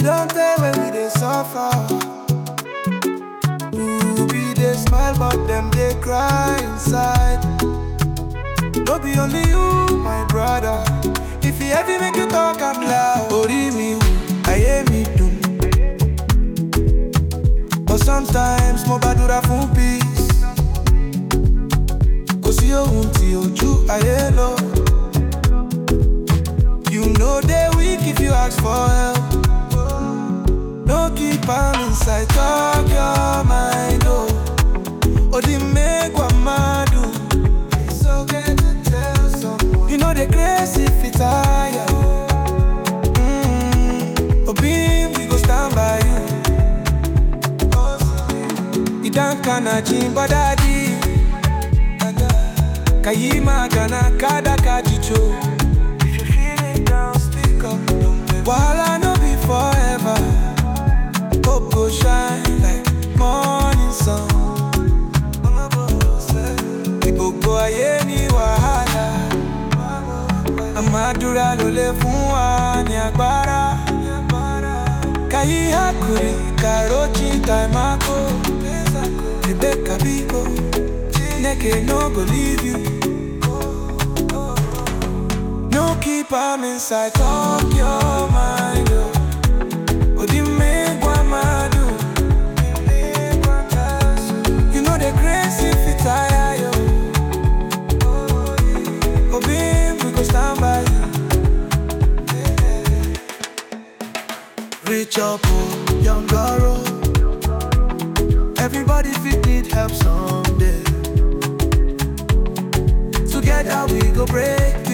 don't tell when we dey suffer. Ooh, we dey smile, but them dey cry inside. No be only you, my brother. If he heavy, make you talk, I'm loud. Ori mi wu, aye mi dun. But sometimes mo gbàdúrà fún peace. Kò sí ohun tí ojú ayé lọ. You know they weak if you ask for help. No keep am inside, talk your mind, oh. Odi make one madu. It's okay to tell someone. You know the grace if it's higher. Mm, Obi, we go stand by you. Idan kana jimba dadi. Kayima gana kada kajicho. If you feel it down, speak up. Wahala no be forever. Hope go shine like morning sun. Gbogbo ayé ní wàhálà. Àmàdúrà ló lè fún wa ní agbára. Kayi hakuri, karochi taimako. Rebecca Biko, Neke no go leave you. No keep am inside, talk your mind. Oh. Odi make one madu. You know the grace if it tire you. Obi, we go stand by you. Reach up, oh, younger, oh. Everybody fit need help someday. Together we go break